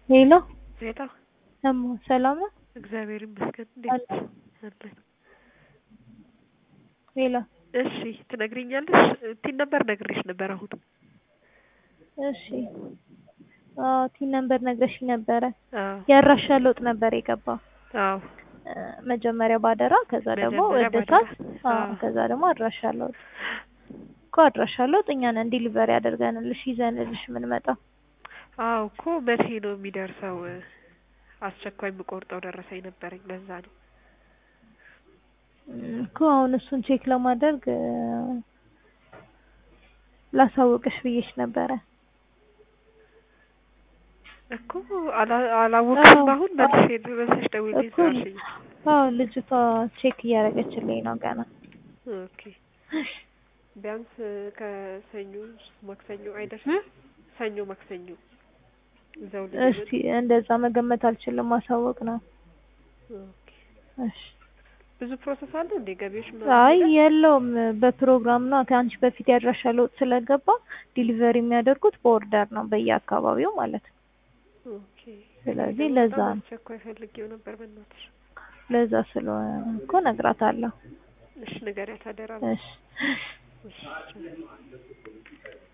ሄሎ ሄሎ እማ ሰላም ነው? እግዚአብሔር ይመስገን። እንዴት አለ። አለን? ሄሎ እሺ ትነግሪኛለሽ? ቲን ነበር ነግሬሽ ነበር። አሁን እሺ አዎ ቲን ነበር ነግረሽኝ ነበረ። አዎ ያራሻ ለውጥ ነበር የገባው አዎ እ መጀመሪያ ባደራ ከዛ ደግሞ መጀመሪያ እድሳት ባደራ። አዎ አዎ። ከዛ ደግሞ አድራሻ ለውጥ እኮ አድራሻ ለውጥ እኛ ነን ዲሊቨሪ አድርገንልሽ ይዘንልሽ የምንመጣው። አዎ እኮ መቼ ነው የሚደርሰው? አስቸኳይ የምቆርጠው ደረሰኝ ነበረኝ። ለዛ ነው እም እኮ አሁን እሱን ቼክ ለማድረግ እ ላሳውቅሽ ብዬሽ ነበረ። እኮ አላ- አላወቅሽም። አዎ። አሁን መልሼ መልሰሽ ደውዪልኝ እኮ ስላልሽኝ። አዎ ልጅቷ ቼክ እያደረገችልኝ ነው ገና። ኦኬ ቢያንስ ከሰኞ ማክሰኞ አይደርስም? እም? ሰኞ ማክሰኞ እዛው እስቲ እንደዛ መገመት አልችልም፣ ማሳወቅ ነው። ኦኬ እሺ ብዙ ፕሮሰስ አለ እንዴ? ገቢዎች አይ የለውም፣ በፕሮግራም ነው። ከአንቺ በፊት ያድራሻ ለውጥ ስለገባ ዲሊቨሪ የሚያደርጉት በኦርደር ነው በየአካባቢው ማለት ነው። ኦኬ ስለዚህ ደግሞ ለዛ በጣም ነው። አስቸኳይ ፈልጌው ነበር። በእናትሽ ለዛ ስለሆነ እኮ እነግራታለሁ። እሺ ንገሪያት አደራ። እሺ እሺ